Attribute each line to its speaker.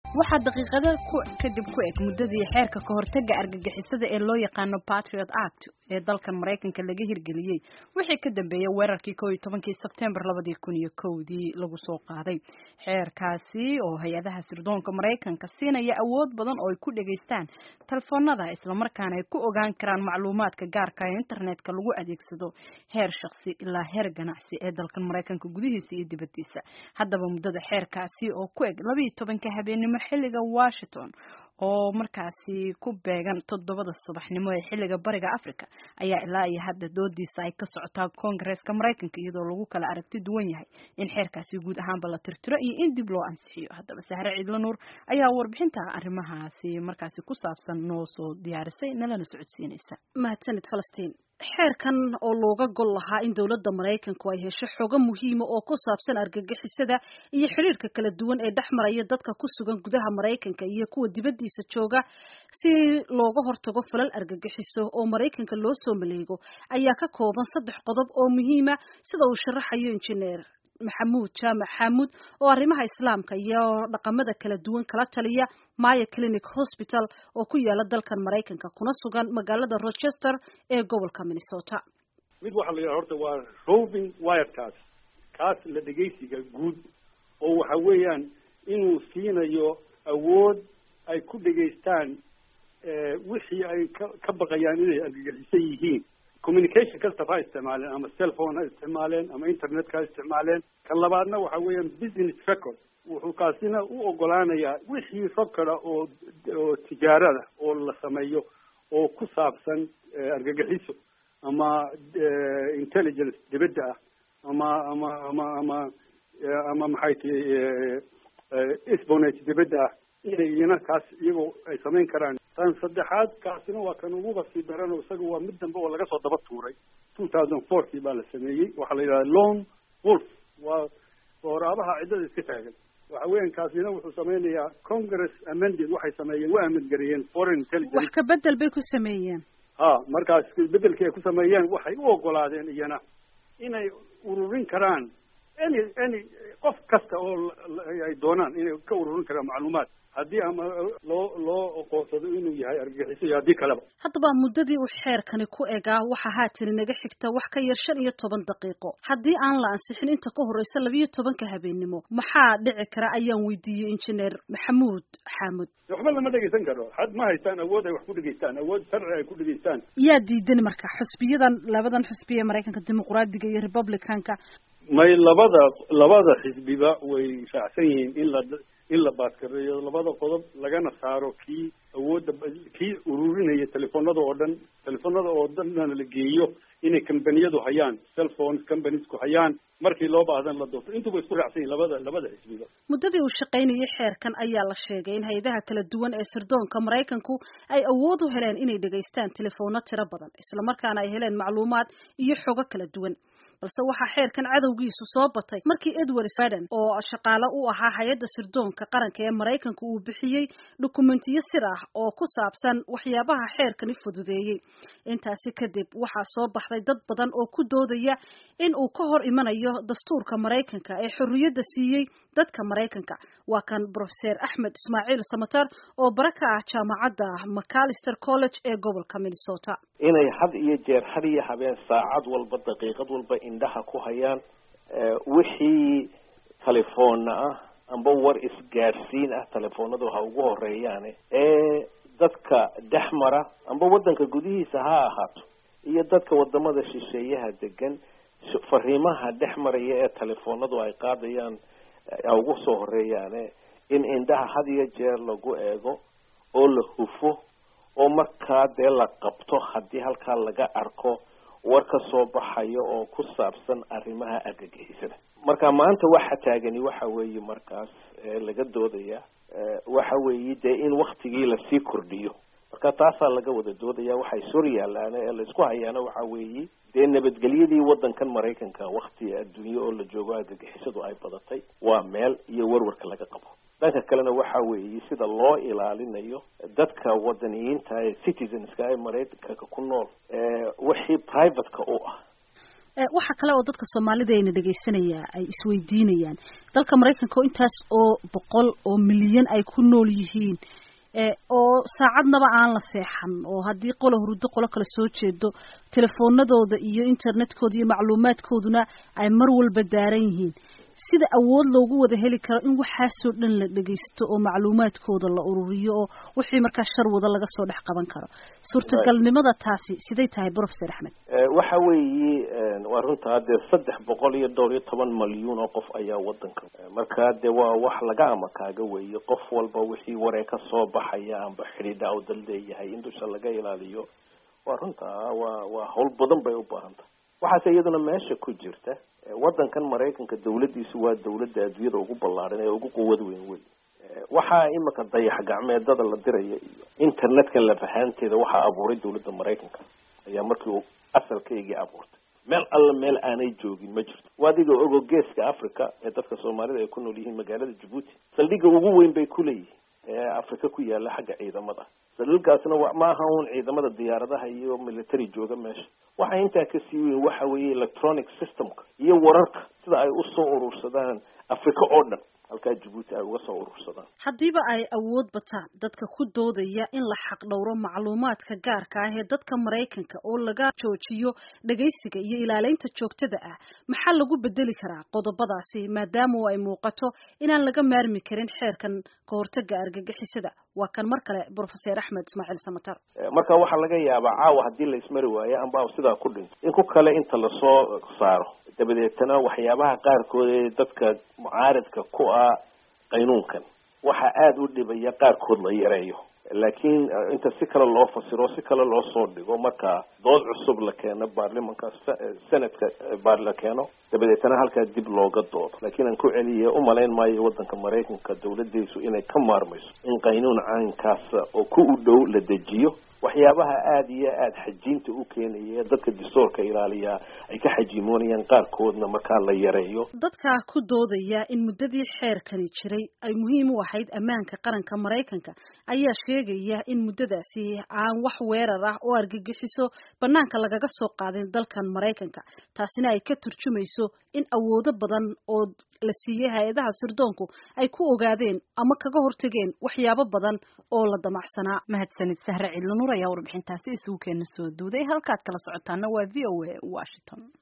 Speaker 1: waxaa daqiiqada kadib ku eg muddadii xeerka ka hortaga argagixisada ee loo yaqaano patriot act ee dalkan maraykanka laga hirgeliyey wixii ka dambeeyay weerarkii koo iyo tobankii sebtembar labadii kun iyo kowdii lagu soo qaaday xeerkaasi oo hay-adaha sirdoonka maraykanka siinaya awood badan oo ay ku dhegaystaan telefoonada islamarkaana ay ku ogaan karaan macluumaadka gaarka ee internetka lagu adeegsado heer shaksi ilaa heer ganacsi ee dalkan maraykanka gudihiisa iyo dibadiisa haddaba muddada xeerkaasi oo ku eg labaiyo tobanka habeenimo xilliga washington oo markaasi ku beegan toddobada subaxnimo ee xilliga bariga africa ayaa ilaa iyo hadda doodiisa ay ka socotaa koongareeska maraykanka iyadoo lagu kala aragti duwan yahay in xeerkaasi guud ahaanba la tirtiro iyo in dib loo ansixiyo haddaba sahre ciidla nuur ayaa warbixinta arrimahaasi markaasi ku saabsan noo soo diyaarisay nalana socodsiinaysa
Speaker 2: mahadsanid falastiin xeerkan oo looga gol lahaa in dowladda maraykanku ay hesho xogo muhiima oo ku saabsan argagixisada iyo xiriirka kala duwan ee dhex maraya dadka ku sugan gudaha maraykanka iyo kuwa dibaddiisa jooga si looga hortago falal argagixiso oo maraykanka loo soo maleego ayaa ka kooban saddex qodob oo muhiima sida uu sharaxayo injineer maxamuud jaamac xaamuud oo arrimaha islaamka iyo dhaqamada kala duwan kala taliya maya clinic hospital oo ku yaala dalkan maraykanka kuna sugan magaalada rochester ee gobolka minnesota
Speaker 3: mid waxaa la yidhaha horta waa roving wiretaas kaas la dhegaysiga guud oo waxa weeyaan inuu siinayo awood ay ku dhegaystaan wixii ay ka ka baqayaan inay argagixisan yihiin communication kastaba ha isticmaaleen ama cellphone ha isticmaaleen ama internetka ha isticmaaleen kan labaadna waxa weeyaan business record wuxuu kaasina u ogolaanayaa wixii recorda oo oo tijaarada oo la sameeyo oo ku saabsan argagixiso ama intelligence dibadda ah ama ama ama ama ama maxay tihi espionage dibadda ah inay iyana kaas iyagoo ay samayn karaan tan saddexaad kaasina waa kan uguba sii daran oo isaga waa mid dambe oo laga soo daba tuuray two thousand fourkii baa la sameeyey waxaa la yidhaha long wolf waa waraabaha ciddada iska taagan waxa weeyaan kaasina wuxuu sameynayaa congress amended waxay sameeyeen waa amendgareeyeen foreign intelligence
Speaker 2: wax ka bedel bay ku sameeyeen
Speaker 3: ha markaas bedelkii ay ku sameeyeen waxay u ogolaadeen iyana inay ururin karaan any any qof kasta oo ay doonaan inay ka ururin karaan macluumaad haddii ama loo loo oqoonsado inuu yahay argagixiso iyo haddii kaleba
Speaker 2: haddaba muddadii uu xeerkani ku egaa waxaa haatan inaga xigta wax ka yar shan iyo toban daqiiqo haddii aan la ansixin inta ka horreysa labiyo tobanka habeennimo maxaa dhici kara ayaan weydiiyey injineer maxamuud xaamud
Speaker 3: waxba lama dhegaysan karo had ma haystaan awood ay wax ku dhegaystaan awood sharci ay ku dhegaystaan
Speaker 2: yaa diidan marka xusbiyadan labadan xusbiya maraykanka dimuqraadiga iyo republicanka
Speaker 3: may labada labada xisbiba way raacsan yihiin in la in la baaskareeyo labada qodob lagana saaro kii awoodda kii ururinaya telefoonada oo dhan telefoonada oo dhanna la geeyo inay combaniyadu hayaan cellphones companiesku hayaan markii loo baahdan la doorto intuba isku raacsan yihin labada labada xisbiba
Speaker 2: muddadii uu shaqaynayay xeerkan ayaa la sheegay in hay-adaha kala duwan ee sirdoonka maraykanku ay awood u heleen inay dhegaystaan telefoonno tiro badan islamarkaana ay heleen macluumaad iyo xogo kala duwan balse waxaa xeerkan cadowgiisu soo batay markii edward sweden oo shaqaale u ahaa hay-adda sirdoonka qaranka ee maraykanka uu bixiyey dukumentiyo sir ah oo ku saabsan waxyaabaha xeerkani fududeeyey intaasi kadib waxaa soo baxday dad badan oo ku doodaya in uu ka hor imanayo dastuurka maraykanka ee xorriyadda siiyey dadka maraykanka waa kan profeser axmed ismaaciil samatar oo bara ka ah jaamacadda macalister college ee gobolka minnesota
Speaker 4: inay had iyo jeer had iyo habeen saacad walba daqiiqad walba indhaha ku hayaan wixii telefoonna ah amba war isgaadhsiin ah telefoonadu ha ugu horeeyaane ee dadka dhex mara amba waddanka gudihiisa ha ahaato iyo dadka wadamada shisheeyaha degan fariimaha dhex maraya ee telefoonadu ay qaadayaan ha ugu soo horeeyaane in indhaha had iyo jeer lagu eego oo la hufo oo markaa dee la qabto haddii halkaa laga arko war ka soo baxayo oo ku saabsan arrimaha argagixisada marka maanta waxa taagani waxa weeye markaas laga doodaya waxa weeye dee in waktigii lasii kordhiyo marka taasaa laga wada doodaya waxay sor yaalaan ee laisku hayaana waxa weeye dee nabadgelyadii waddankan maraykanka wakti adduunye oo la joogo argagixisadu ay badatay waa meel iyo warwarka laga qabo dhanka kalena waxa weeye sida loo ilaalinayo dadka wadaniyiinta ee citizenska ee maraykanka ku nool wixii privateka u ah
Speaker 2: waxa kale oo dadka soomaalida ayna dhegaysanaya ay isweydiinayaan dalka maraykanka oo intaas oo boqol oo milyan ay ku nool yihiin oo saacadnaba aan la seexan oo haddii qola hurdo qolo kale soo jeedo telefoonadooda iyo internetkooda iyo macluumaadkooduna ay mar walba daaran yihiin sida awood loogu wada heli karo in waxaasoo dhan la dhegaysto oo macluumaadkooda la ururiyo oo wixii markaa shar wada laga soo dhex qaban karo suurtagalnimada taasi siday tahay professor axmed
Speaker 4: waxa weeye waa runtaa dee saddex boqol iyo dhowr iyo toban malyuun oo qof ayaa wadanka marka dee waa wax laga ama kaaga weeye qof walba wixii waree ka soo baxaya amba xidhiidha u dal leeyahay in dusha laga ilaaliyo waa runtaa waa waa hawl badan bay u baahan tahay waxaase iyaduna meesha ku jirta wadankan maraykanka dawladdiisu waa dawladda adduunyada ugu ballaaran ee ugu quwad weyn wey waxaa imika dayax gacmeedada la diraya iyo internetka lafahaanteeda waxaa abuuray dawladda maraykanka ayaa markii uu asalkaygii abuurtay meel alla meel aanay joogin ma jirto waa adiga ogo geeska africa ee dadka soomaalida ay ku nool yihiin magaalada jabuuti saldhigga ugu weyn bay ku leeyihiin ee africa ku yaala xagga ciidamada saldhiggaasna ma aha un ciidamada diyaaradaha iyo military jooga meesha waxa intaa kasii weyn waxa weeye electronic systemka iyo wararka sida ay usoo urursadaan africa oo dhan halkaa jabuuti ay uga soo urursadaan
Speaker 2: haddiiba ay awood bataan dadka ku doodaya in la xaq dhowro macluumaadka gaarka ah ee dadka maraykanka oo laga joojiyo dhegaysiga iyo ilaaleynta joogtada ah maxaa lagu bedeli karaa qodobadaasi maadaama ay muuqato inaan laga maarmi karin xeerkan kahortaga argagixisada waa kan mar kale professor axmed ismaaciil samatar
Speaker 4: marka waxaa laga yaabaa caawa haddii la ismari waayo amba sidaa ku dhinto in ku kale inta lasoo saaro dabadeetana waxyaabaha qaarkood ee dadka mucaaridka ku ah qaynuunkan waxaa aada u dhibaya qaarkood la yareeyo laakiin inta si kale loo fasiro si kale loo soo dhigo marka dood cusub la keeno baarlimanka senadka la keeno dabadeetana halkaa dib looga doodo laakiin aan ku celiye umalayn maayo wadanka maraykanka dawladdiisu inay ka maarmayso in qaynuun caynkaasa oo ku u dhow la dejiyo waxyaabaha aada iyo aada xajiinta u keenaya dadka distoorka ilaaliyaa ay ka xajiimoonayaan qaarkoodna markaa la yareeyo
Speaker 2: dadka ku doodaya in muddadii xeerkani jiray ay muhiim u ahayd ammaanka qaranka maraykanka ayaa sheegaya in muddadaasi aan wax weerar ah oo argagixiso banaanka lagaga soo qaadin dalkan maraykanka taasina ay ka turjumayso in awoodo badan oo la siiyey hay-adaha sirdoonku ay ku ogaadeen ama kaga hortageen waxyaabo badan oo la damacsanaa
Speaker 1: mahadsanid sahre cidlo nur ayaa warbixintaasi isugu keena soo duuday halkaad kala socotaana waa v o a washington